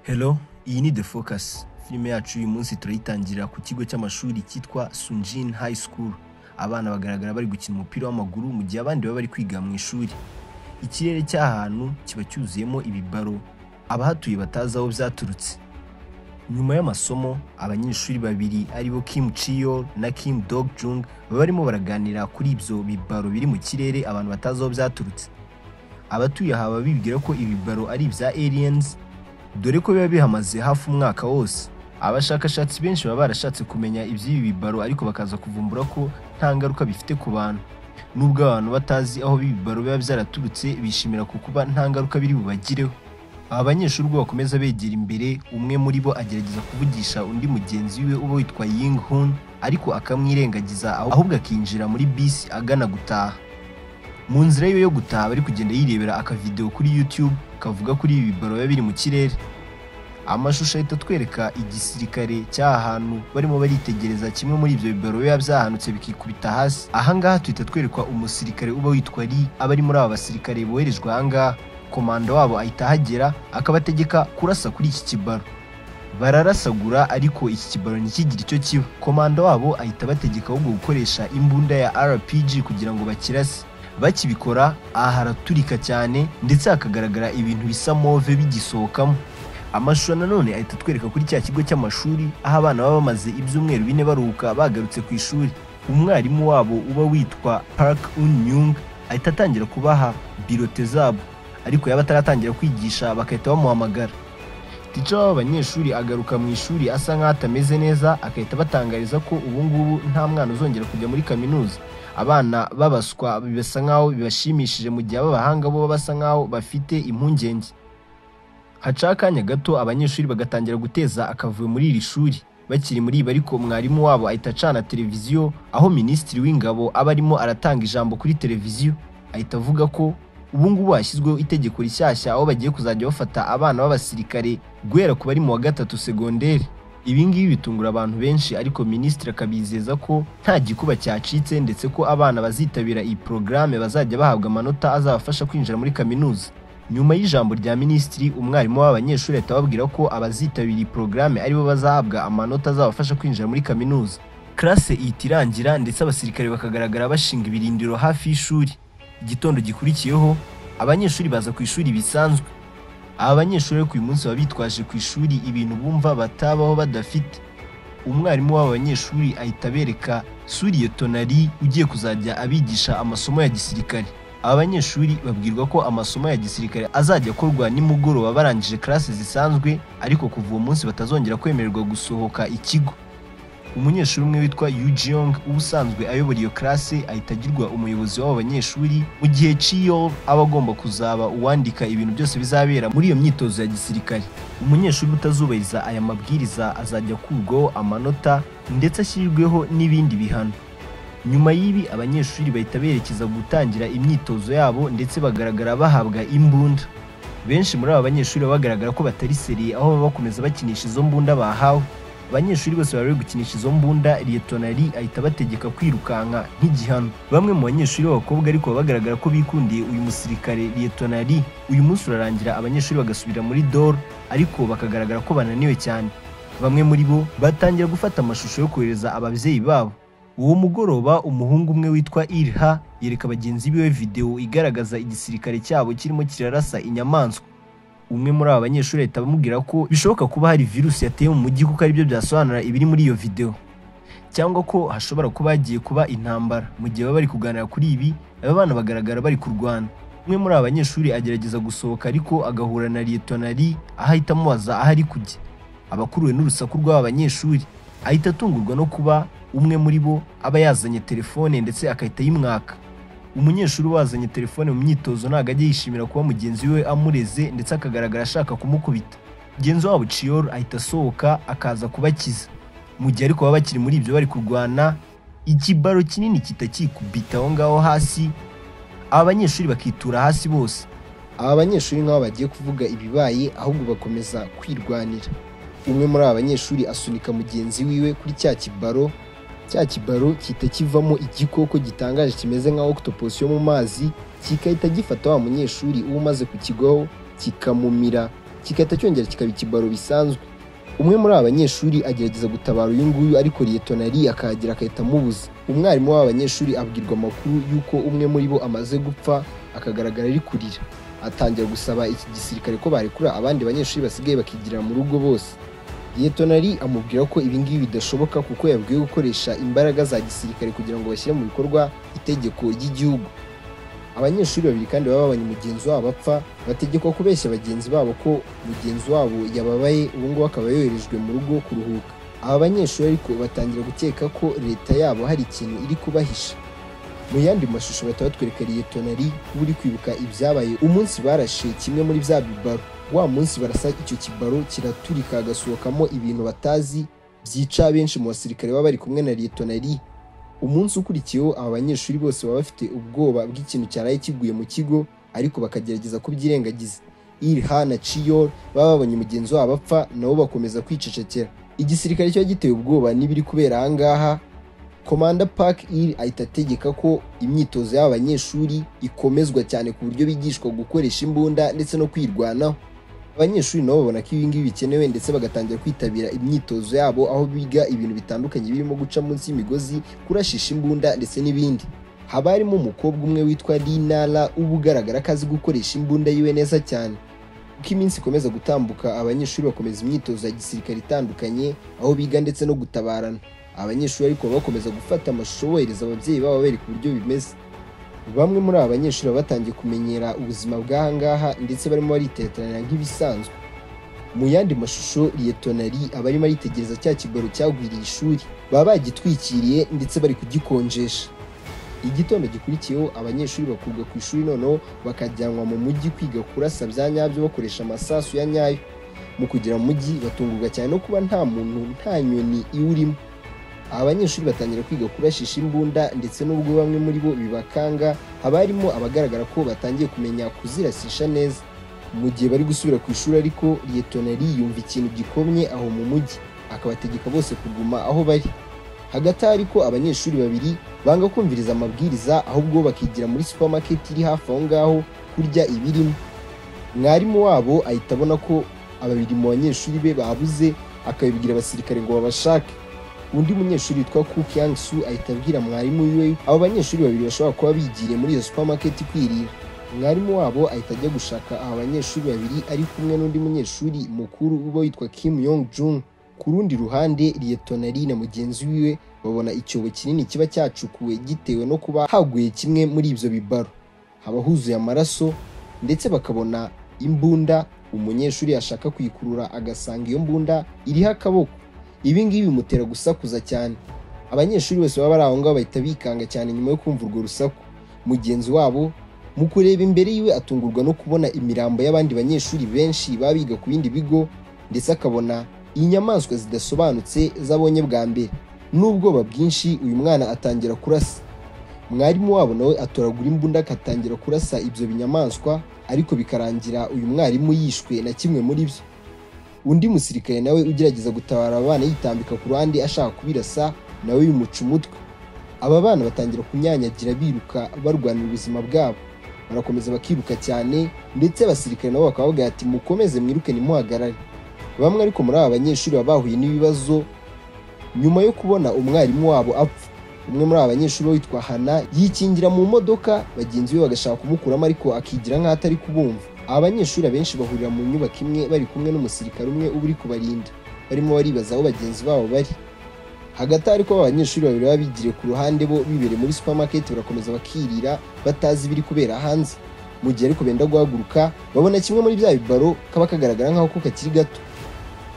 Hello iyi ni The Focus filime yacu uyu munsi turayitangirira ku kigo cy'amashuri cyitwa Sunjin High School abana bagaragara bari gukina umupira w'amaguru mu gihe abandi baba bari kwiga mu ishuri ikirere cy'ahantu kiba cyuzuyemo ibibaro abahatuye batazi aho byaturutse nyuma y'amasomo abanyeshuri babiri aribo Kim Chiyo na Kim Dog Jung baba barimo baraganira kuri ibyo bibaro biri mu kirere abantu batazi aho byaturutse abatuye aha baba bibwira ko ibibaro ari ibya aliens dore ko biba bihamaze hafi umwaka wose abashakashatsi benshi baba barashatse kumenya iby'ibi bibaro ariko bakaza kuvumbura ko nta ngaruka bifite ku bantu nubwo abantu batazi aho ibi bibaro biba byaraturutse bishimira ku kuba nta ngaruka biri bubagireho aba banyeshuri ubwo bakomeza begera imbere umwe muri bo agerageza kuvugisha undi mugenzi we uba witwa Ying Hun ariko akamwirengagiza ahubwo akinjira muri bisi agana gutaha mu nzira yiwe yo gutaha bari kugenda yirebera akavidewo kuri YouTube kavuga kuri ibi bibaro biba biri mu kirere amashusho ahita atwereka igisirikare cy'aha hantu barimo baritegereza kimwe muri ibyo bibaro biba byahanutse bikikubita hasi ahangaha tuhita twerekwa umusirikare uba witwa ri aba ari muri aba basirikare boherejwe ahangaha komanda wabo ahita ahagera akabategeka kurasa kuri iki kibaro bararasagura ariko iki kibaro ntikigire icyo kiba komanda wabo ahita abategeka ahubwo gukoresha imbunda ya rpg kugira ngo bakirase bakibikora aha haraturika cyane ndetse hakagaragara ibintu bisa move bigisohokamo amashusho nanone ahita atwereka kuri cya kigo cy'amashuri aho abana baba bamaze ibyumweru bine baruhuka bagarutse ku ishuri umwarimu wabo uba witwa park unyung ahita atangira kubaha birote zabo ariko yaba ataratangira kwigisha bagahita bamuhamagara tica w'aba banyeshuri agaruka mu ishuri asa nk'aho atameze neza agahita abatangariza ko ubu ngubu nta mwana uzongera kujya muri kaminuza abana babaswa bisa nk'aho bibashimishije mu gihe ab'abahanga bo baba basa nk'aho bafite impungenge haca akanya gato abanyeshuri bagatangira guteza akavuyo muri iri shuri bakiri muri ibi ariko mwarimu wabo ahita acana televiziyo aho minisitiri w'ingabo aba arimo aratanga ijambo kuri televiziyo ahita avuga ko ubu ngubu hashyizweho itegeko rishyashya aho bagiye kuzajya bafata abana b'abasirikare guhera ku bari mu wa gatatu segonderi ibi ngibi bitungura abantu benshi ariko minisitiri akabizeza ko nta gikuba cyacitse ndetse ko abana bazitabira iyi porogaramu bazajya bahabwa amanota azabafasha kwinjira muri kaminuza nyuma y'ijambo rya minisitiri umwarimu w'abanyeshuri ahita ababwira ko abazitabira iyi porogaramu aribo bazahabwa amanota azabafasha kwinjira muri kaminuza karase ihita irangira ndetse abasirikare bakagaragara bashinga ibirindiro hafi y'ishuri igitondo gikurikiyeho abanyeshuri baza ku ishuri bisanzwe aba banyeshuri ariko uyu munsi baba bitwaje ku ishuri ibintu bumva batabaho badafite umwarimu w'aba banyeshuri ahita abereka suriye tonari ugiye kuzajya abigisha amasomo ya gisirikare aba banyeshuri babwirwa ko amasomo ya gisirikare azajya akorwa nimugoroba barangije karasi zisanzwe ariko kuva uwo munsi batazongera kwemererwa gusohoka ikigo umunyeshuri umwe witwa Yujiyong uba usanzwe ayobora iyo karasi ahita agirwa umuyobozi w'abo banyeshuri mu gihe Chiyol aba agomba kuzaba uwandika ibintu byose bizabera muri iyo myitozo ya gisirikare umunyeshuri utazubahiriza aya mabwiriza azajya akurwaho amanota ndetse ashyirirweho n'ibindi bihano nyuma y'ibi abanyeshuri bahita berekeza gutangira imyitozo yabo ndetse bagaragara bahabwa imbunda benshi muri aba banyeshuri bagaragara ko batari seriye aho baba bakomeza bakinisha izo mbunda bahawe abanyeshuri bose bari gukinisha izo mbunda liyetonari ahita abategeka kwirukanka nk'igihano bamwe mu banyeshuri b'abakobwa ariko bagaragara ko bikundiye uyu musirikare liyetonari uyu munsi urarangira abanyeshuri bagasubira muri doro ariko bakagaragara ko bananiwe cyane bamwe muri bo batangira gufata amashusho yo kohereza ababyeyi babo uwo mugoroba umuhungu umwe witwa Irha yereka bagenzi biwe videwo igaragaza igisirikare cyabo kirimo kirarasa inyamaswa umwe muri aba banyeshuri ahita bamubwira ko bishoboka kuba hari virusi yateye mu mujyi kuko aribyo byasobanura ibiri muri iyo videwo cyangwa ko hashobora kuba hagiye kuba intambara mu gihe baba bari kuganira kuri ibi aba bana bagaragara bari kurwana umwe muri aba banyeshuri agerageza gusohoka ariko agahura na liyetonari aho ahita amubaza aho ari kujya abakuruwe n'urusaku rw'aba banyeshuri ahita atungurwa no kuba umwe muri bo aba yazanye telefone ndetse akahita yimwaka umunyeshuri wazanye telefone mu myitozo ntabwo ajya yishimira kuba mugenzi we amureze ndetse akagaragara ashaka kumukubita mugenzi wabo ciyoro ahita asohoka akaza kubakiza mu gihe ariko baba bakiri muri ibyo bari kurwana ikibaro kinini kita kikubita aho ngaho hasi aba banyeshuri bakitura hasi bose aba banyeshuri nk'aho bagiye kuvuga ibibaye ahubwo bakomeza kwirwanira umwe muri aba banyeshuri asunika mugenzi wiwe kuri cya kibaro cya kibaro gihita kivamo igikoko gitangaje kimeze nka octopus yo mu mazi kigahita gifata wa munyeshuri uba umaze kukigwaho kikamumira kigahita cyongera kikaba ikibaro bisanzwe umwe muri aba banyeshuri agerageza gutabara uyu nguyu ariko liyetonari akahagera agahita amubuza umwarimu w'aba banyeshuri abwirwa amakuru y'uko umwe muri bo amaze gupfa akagaragara ari kurira atangira gusaba iki gisirikare ko barekura abandi banyeshuri basigaye bakigirira mu rugo bose liyetonari amubwira ko ibi ngibi bidashoboka kuko yabwiwe gukoresha imbaraga za gisirikare kugira ngo bashyire mu bikorwa itegeko ry'igihugu abanyeshuri babiri kandi baba babonye mugenzi wabo apfa bategekwa kubeshya bagenzi babo ko mugenzi wabo yababaye ubu ngubu akaba yoherejwe mu rugo kuruhuka aba banyeshuri ariko batangira gukeka ko leta yabo hari ikintu iri kubahisha mu yandi mashusho bahita batwereka liyetonari uri kwibuka ibyabaye umunsi barashe kimwe muri bya bibaro wa munsi barasa icyo kibaro kiraturika hagasohokamo ibintu batazi byica benshi mu basirikare baba bari kumwe na liyetonari umunsi ukurikiyeho aba banyeshuri bose baba bafite ubwoba bw'ikintu cyaraye kiguye mu kigo ariko bakagerageza kubyirengagiza irha na ciyol baba babonye mugenzi wabo apfa nabo bakomeza kwicecekera igisirikare kiba giteye ubwoba n'ibiri kubera aha ngaha komanda park ir ahita ategeka ko imyitozo y'aba banyeshuri ikomezwa cyane ku buryo bigishwa gukoresha imbunda ndetse no kwirwanaho abanyeshuri nabo babona ko ibi ngibi bikenewe ndetse bagatangira kwitabira imyitozo yabo aho biga ibintu bitandukanye birimo guca munsi y'imigozi kurashisha imbunda ndetse n'ibindi haba harimo umukobwa umwe witwa linala uba ugaragara ko azi gukoresha imbunda yiwe neza cyane uko iminsi ikomeza gutambuka abanyeshuri bakomeza imyitozo ya gisirikare itandukanye aho biga ndetse no gutabarana abanyeshuri ariko bakomeza gufata amashusho bohereza ababyeyi babo bereka uburyo bimeze bamwe muri aba banyeshuri baba batangiye kumenyera ubuzima bw'aha ngaha ndetse barimo bariteteranira nk'ibisanzwe mu yandi mashusho liyetonari aba arimo aritegereza cya kibaro cyagwiriye ishuri baba bagitwikiriye ndetse bari kugikonjesha igitondo gikurikiyeho abanyeshuri bakurwa ku ishuri noneho bakajyanwa mu mujyi kwiga kurasa bya nyabyo bakoresha amasasu ya nyayo mu kugera mu mujyi batungurwa cyane no kuba nta muntu nta nyoni iwurimo aba banyeshuri batangira kwiga kurashisha imbunda ndetse n'ubwo bamwe muri bo bibakanga haba harimo abagaragara ko batangiye kumenya kuzirasisha neza mu gihe bari gusubira ku ishuri ariko liyetonari yumva ikintu gikomye aho mu mujyi akabategeka bose kuguma aho bari hagati aho ariko abanyeshuri babiri banga kumviriza amabwiriza ahubwo bakigira muri supermarket iri hafi aho ngaho kurya ibirimo mwarimu wabo ahita abona ko ababiri mu banyeshuri be babuze akabibwira abasirikare ngo babashake undi munyeshuri witwa Cook Yang Su ahita abwira mwarimu wiwe abo banyeshuri babiri bashobora kuba bigiriye muri iyo supermarket kwirira mwarimu wabo ahita ajya gushaka aba banyeshuri babiri ari kumwe n'undi munyeshuri mukuru uba witwa Kim Yong Jung ku rundi ruhande liyetonari na mugenzi wiwe babona icyobo kinini kiba cyacukuwe gitewe no kuba haguye kimwe muri ibyo bibaro haba huzuye amaraso ndetse bakabona imbunda umunyeshuri yashaka kuyikurura agasanga iyo mbunda iriho akaboko ibi ngibi bimutera gusakuza cyane abanyeshuri bose baba bari aho ngaho bahita bikanga cyane nyuma yo kumva urwo rusaku mugenzi wabo mu kureba imbere yiwe atungurwa no kubona imirambo y'abandi banyeshuri benshi baba biga ku bindi bigo ndetse akabona inyamaswa zidasobanutse z'abonye bwa mbere n'ubwoba bwinshi uyu mwana atangira kurasa mwarimu wabo nawe atoragura imbunda akatangira kurasa ibyo binyamaswa ariko bikarangira uyu mwarimu yishwe na kimwe muri byo undi musirikare nawe ugerageza gutabara aba bana yitambika ku ruhande ashaka kubirasa nawe bimuca umutwe aba bana batangira kunyanyagira biruka barwanira ubuzima bwabo barakomeza bakiruka cyane ndetse abasirikare nabo bakaba bavuga ati mukomeze mwiruke nimuhagarare bamwe ariko muri aba banyeshuri baba bahuye n'ibibazo nyuma yo kubona umwarimu wabo apfa umwe muri aba banyeshuri witwa hana yikingira mu modoka bagenzi be bagashaka kumukuramo ariko akigira nk'aho atari kubumva aba banyeshuri abenshi bahurira mu nyubako imwe bari kumwe n'umusirikare umwe uba uri kubarinda barimo baribaza aho bagenzi babo bari hagati ariko aba banyeshuri babiri baba bigiriye ku ruhande bo bibereye muri supermarket barakomeza bakirira batazi ibiri kubera hanze mu gihe ariko benda guhaguruka babona kimwe muri bya bibaro kaba kagaragara nk'aho ko kakiri gato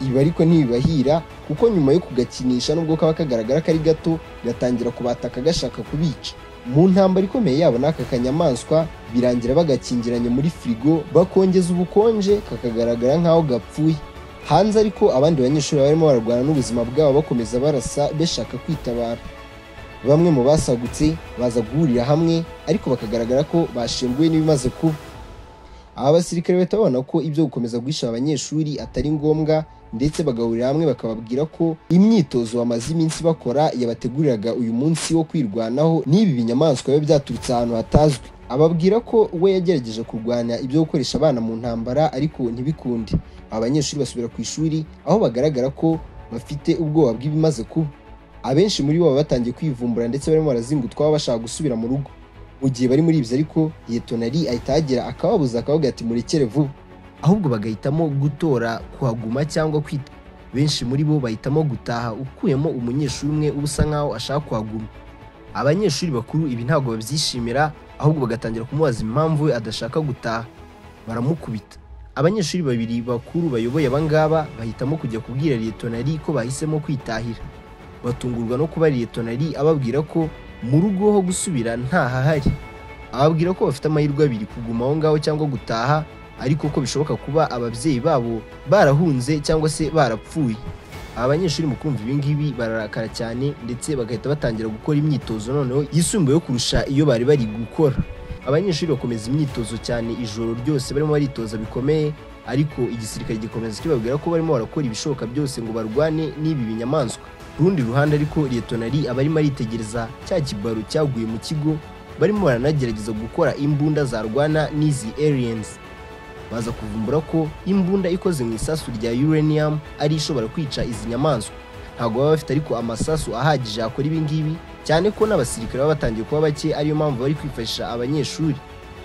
ibi ariko ntibibahira kuko nyuma yo kugakinisha nubwo kaba kagaragara ko ari gato gatangira kubataka gashaka kubica mu ntambara ikomeye yabo n'aka kanyamaswa birangira bagakingiranye muri firigo bakongeza ubukonje kakagaragara nk'aho gapfuye hanze ariko abandi banyeshuri barimo bararwana n'ubuzima bwabo bakomeza barasa bashaka kwitabara bamwe mu basagutse baza guhurira hamwe ariko bakagaragara ko bashenguwe n'ibimaze kuba aba basirikare bahita babona ko ibyo gukomeza guhisha abanyeshuri atari ngombwa ndetse bagahurira hamwe bakababwira ko imyitozo bamaze iminsi bakora yabateguriraga uyu munsi wo kwirwanaho n'ibi binyamaswa biba byaturutse ahantu hatazwi ababwira ko we yagerageje kurwanya ibyo gukoresha abana mu ntambara ariko ntibikunde aba banyeshuri basubira ku ishuri aho bagaragara ko bafite ubwoba bw'ibimaze kuba abenshi muri bo baba batangiye kwivumbura ndetse barimo barazingutwa bashaka gusubira mu rugo mu gihe bari muri ibyo ariko yetonari ahita ahagera akababuza akavuga ati murekere vuba ahubwo bagahitamo gutora kuhaguma cyangwa kwita benshi muri bo bahitamo gutaha ukuyemo umunyeshuri umwe uba usa nkaho ashaka kuhaguma abanyeshuri bakuru ibi ntabwo babyishimira ahubwo bagatangira kumubaza impamvu we adashaka gutaha baramukubita abanyeshuri babiri bakuru bayoboye abangaba bahitamo kujya kubwira liyetonari ko bahisemo kwitahira batungurwa no kuba liyetonari ababwira ko mu rugo ho gusubira ntahahari ababwira ko bafite amahirwe abiri kuguma aho ngaho cyangwa gutaha ariko ko bishoboka kuba ababyeyi babo barahunze cyangaba se barapfuye aba banyeshuri mu kumva ibi ngibi bararakara cyane ndetse bagahita batangira gukora imyitozo noneho yisumbuye yo kurusha iyo bari bari gukora abanyeshuri bakomeza imyitozo cyane ijoro ryose barimo baritoza bikomeye ariko igisirikare gikomeza kibabwira ko barimo barakora ibishoboka byose ngo barwane n'ibi binyamaswa ku rundi ruhande ariko liyetonari aba arimo aritegereza cya kibaro cyaguye mu kigo barimo baranagerageza gukora imbunda zarwana n'izi aliens baza kuvumbura ko imbunda ikoze mu isasu rya uranium ari ishobora kwica izi nyamaswa ntabwo baba bafite ariko amasasu ahagije yakora ibi ngibi cyane ko n'abasirikare baba batangiye kuba bake ariyo mpamvu bari kwifashisha abanyeshuri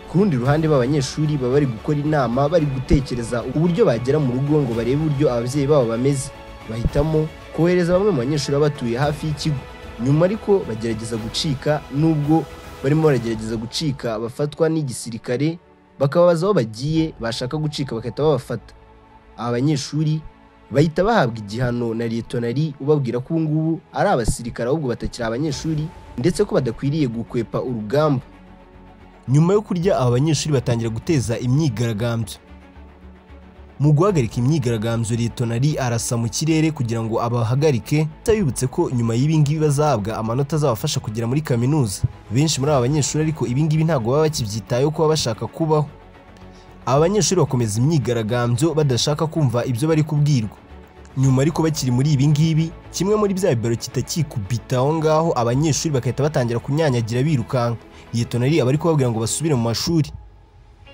ku rundi ruhande b'abanyeshuri baba bari gukora inama bari gutekereza uburyo bagera mu rugo ngo barebe uburyo ababyeyi babo bameze bahitamo kohereza bamwe mu banyeshuri baba batuye hafi y'ikigo nyuma ariko bagerageza gucika nubwo barimo baragerageza gucika bafatwa n'igisirikare bakababaza aho bagiye bashaka gucika bagahita babafata aba banyeshuri bahita bahabwa igihano na liyetonari ubabwira ko ubu ngubu ari abasirikare ahubwo batakiri abanyeshuri ndetse ko badakwiriye gukwepa urugamba nyuma yo kurya aba banyeshuri batangira guteza imyigaragambyo mu guhagarika imyigaragambyo liyetonari arasa mu kirere kugira ngo abahagarike yibutse ko nyuma y'ibi ngibi bazahabwa amanota azabafasha kugera muri kaminuza benshi muri aba banyeshuri ariko ibi ngibi ntabwo baba bakibyitayeho kuba bashaka kubaho aba banyeshuri bakomeza imyigaragambyo badashaka kumva ibyo bari kubwirwa nyuma ariko bakiri muri ibi ngibi kimwe muri bya bibero kitakikubita aho ngaho abanyeshuri bagahita batangira kunyanyagira birukanka liyetonari aba ari kubabwira ngo basubire mu mashuri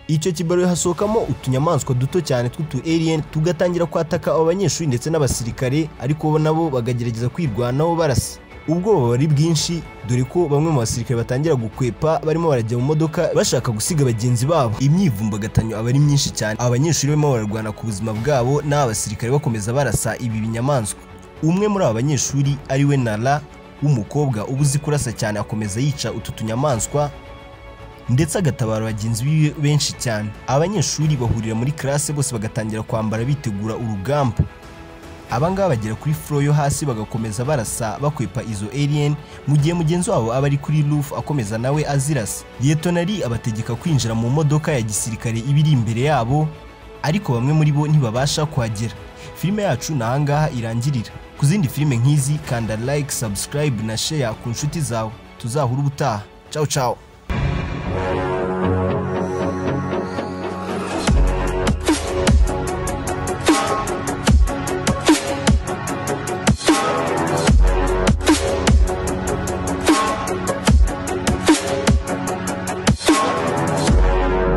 icyo kibaro hasohokamo utunyamaswa duto cyane tw'utu alien tugatangira kwataka abo banyeshuri ndetse n'abasirikare ariko bo nabo bagagerageza kwirwanaho barasa ubwoba buba ari bwinshi dore ko bamwe mu basirikare batangira gukwepa barimo barajya mu modoka bashaka gusiga bagenzi babo imyivumbagatanyo aba ari myinshi cyane abanyeshuri barimo bararwana ku buzima bwabo n'abasirikare bakomeza barasa ibi binyamaswa umwe muri aba banyeshuri ari we nara w'umukobwa uba uzi kurasa cyane akomeza yica utu tunyamaswa ndetse agatabara bagenzi biwe benshi cyane abanyeshuri bahurira muri classe bose bagatangira kwambara bitegura urugamba abangaba bagera kuri floor yo hasi bagakomeza barasa bakwepa izo alien mu gihe mugenzi wabo aba ari kuri roof akomeza nawe azirasa liyetonari abategeka kwinjira mu modoka ya gisirikare iba iri imbere yabo ariko bamwe muri bo ntibabasha kuhagera filime yacu ni ahangaha irangirira ku zindi filime nk'izi kanda like subscribe na share ku nshuti zawe tuzahura ubutaha ciao ciao